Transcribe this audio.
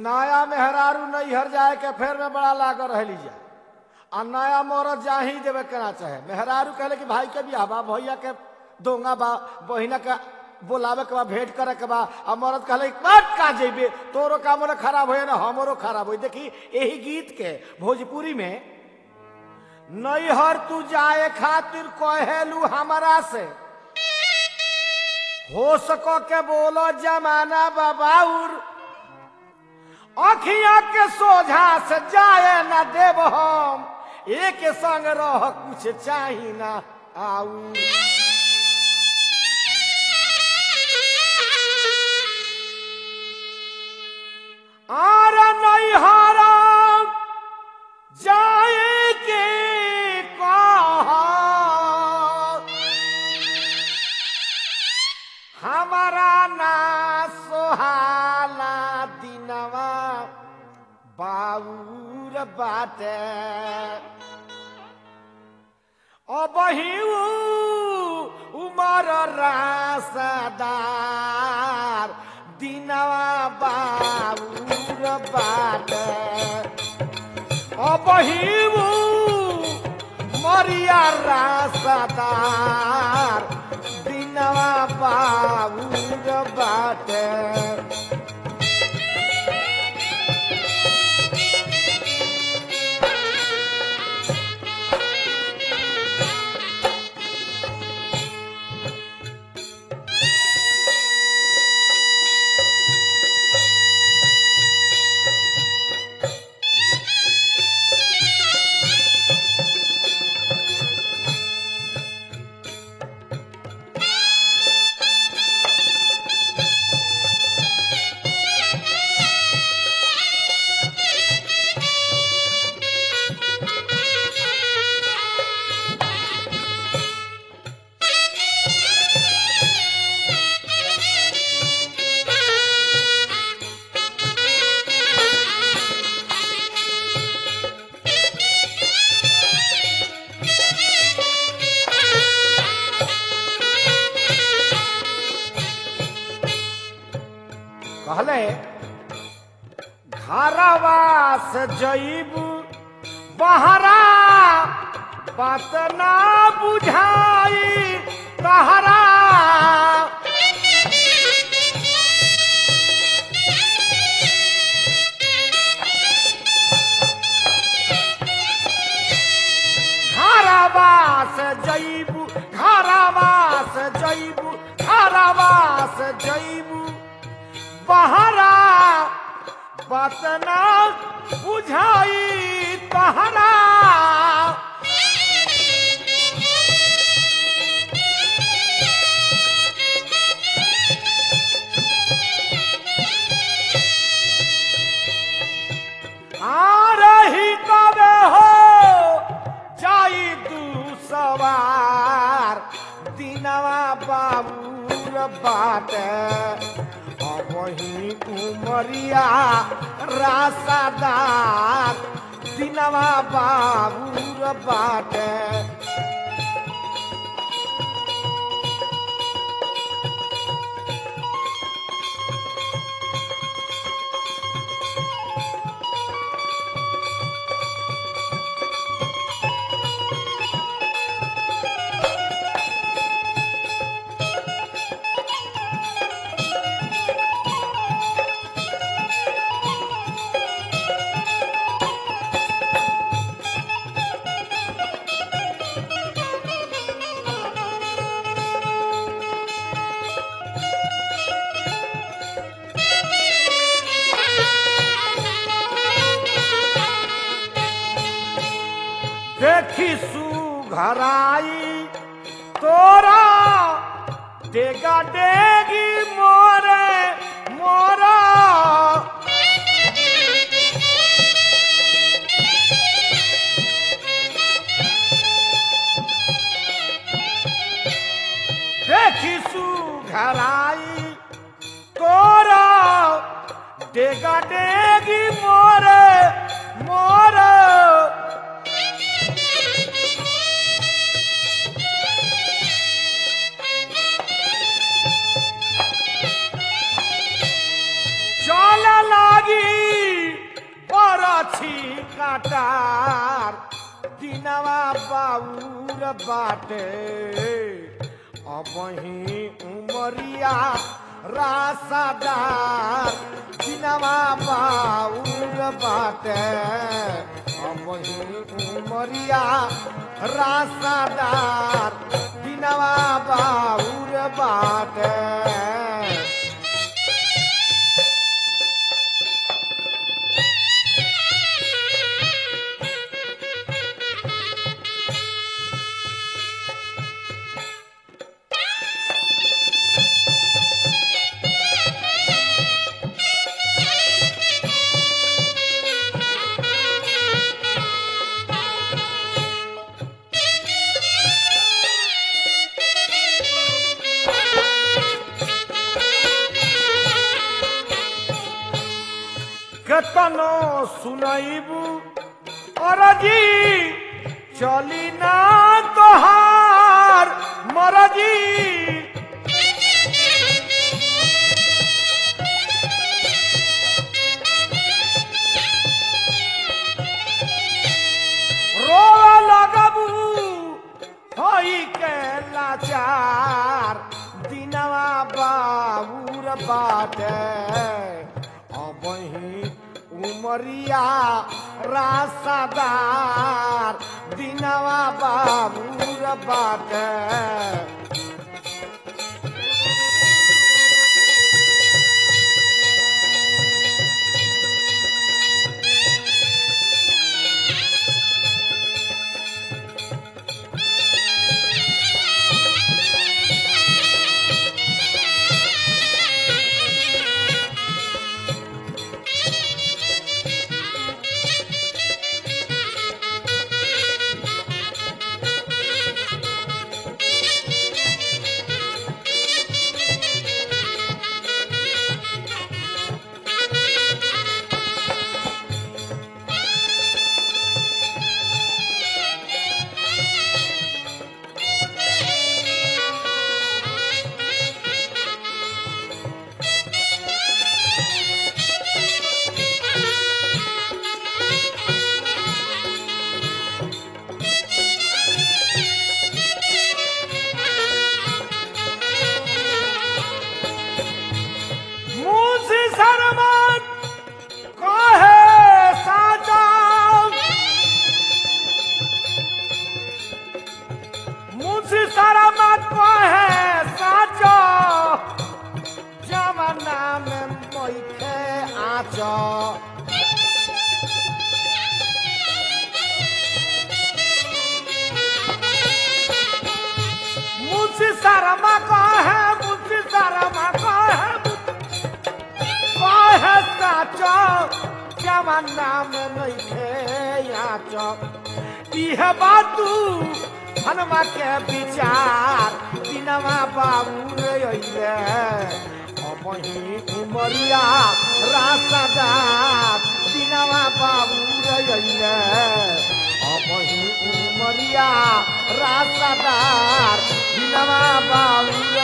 नया मेहरारू नैहर जाए के फेर में बड़ा लागल रहली जा आ नया मरद जा ही देवे केना चाहे मेहरारू कहले कि भाई के बियाह बा भैया के दोंगा बा बहिना के बोलावे के बा भेंट करे के बा आ मरद कहले बात का जेबे तोरो काम ना खराब होए ना हमरो खराब होई देखी यही गीत के भोजपुरी में नैहर तू जाए खातिर कहेलू हमारा से हो सको के बोलो जमाना बाबाउर अखिया के सोझा से जाए ना देव हम एक संग रह कुछ चाही ना आऊ आर नैहरा जाए के कहा हमारा ना सोहाला दिनवा बाबूर बाटे अबही उमर रासदार दिनवा बाबूर बाटे अबही मरिया रासदार दिनवा बाबूर बाटे कहले घरवा से जईब बहरा बात ना बुझाई तहरा घरवा से जईब घरवा से जईब घरवा से जईब बहरा बतना बुझाई तहरा आ रही कबे हो जाई तू सवार दिनवा बाबूर बाटे वही उमरिया रासादार दिनवा बाबूर बाटे देखी सुघराई तोरा डेगा डेगी मोरे मोरा देखी सुघराई तोरा डेगा डेगी मोरे मोरे चल लागी काटार दिनवा बाउर बाटे अबही उमरिया रासादार दिनवा बाउर बाटे अबही उमरिया रासादार दिनवा बाउर बाटे केतनो सुनैबू अरजी चली ना तोहार मरजी रो लगबू होई के लाचार दिनवा बाबूर बाटे अबही उमरिया रासादार दिनवा बाबूर बाटे मुझे शर्मत कहे साचा मुझे शर्मत कहे साचा जमाना में मैखे आचा मुझे शर्मा कहे मुझे शर्मा कहे कहे साचो जमाना में नइखे आचो इह बातू हनुमा के विचार दिनवा बाबू रे अइले अपही उमरिया रासदार दिनवा बाबू रे अइले अपही उमरिया रासदार दिनवा बाबू रे